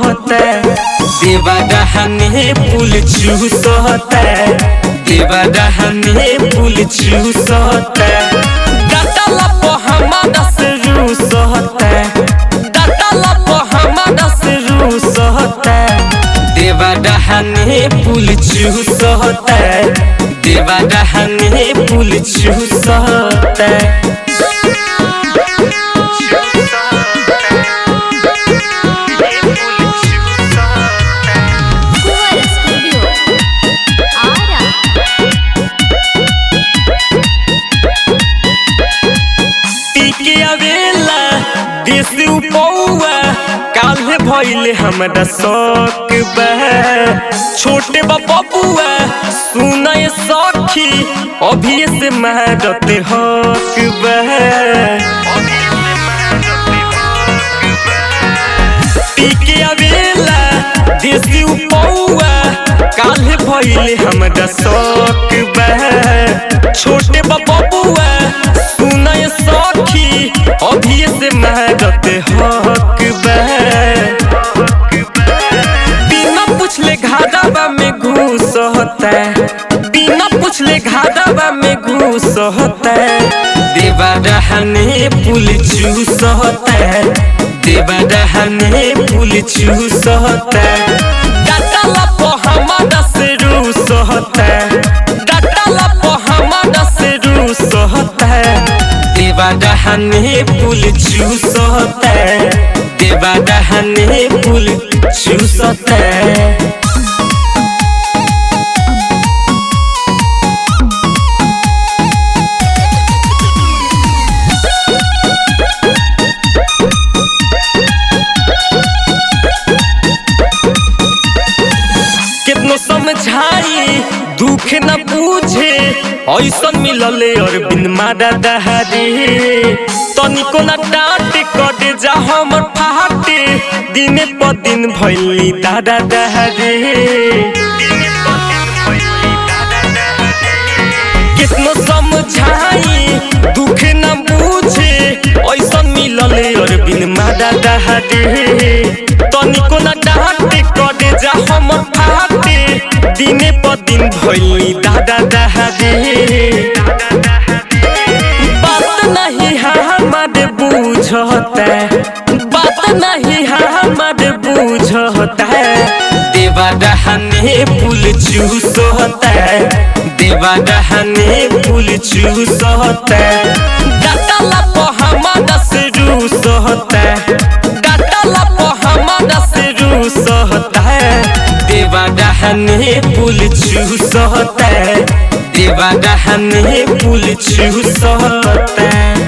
होता देवा डहने पुल चूस होता देवा डहने पुल चूस होता डटला पो हमारा से रूस होता डटला पो हमारा से रूस होता देवा डहने पुल चूस होता देवा डहने पुल चूस होता कुंवर स्टूडियो आरा टीके आवेला देसी उपौआ काल्हे भइले हमरा शौक बा छोटे बबुआ सुनय सखी अभी से मारते हक बा टीके आवेला देसी उपौआ काल्हे भइले हमरा शौक बा छोटे बबुआ सुनय सखी अभी से मारते हक बा बिना पूछले घादावा में घूस होता बिना पूछले घादावा में घूस होता देवा रहने पुल चूस होता देवा रहने पुल चूस होता डटला पो हमारा से रूस होता डटला पो हमारा से रूस होता देवा डहने पुल चूस होता देवा डहने पुल चूस होता कितनो समझाई दुख न पूछे ऐसन मिलले और बिन मारा दहारे तनिको न डांट कटे जा हमर फाटे दिने प दिन भइली दादा दहारे कितनो समझाई दुख न पूछे ऐसन मिलले और बिन मारा दहारे तनिको न डांट कटे जा हमर फाटे दिने प दिन भइली दादा दहारे बात नहीं हमारे बूझता बात नहीं हमारे बूझता देवा रहने पुल चूस होता देवा रहने पुल चूस होता डटला पो हमारा से रूस होता डटला पो हमारा से रूस होता देवा रहने पुल चूस होता देवा रहने पुल चूस होता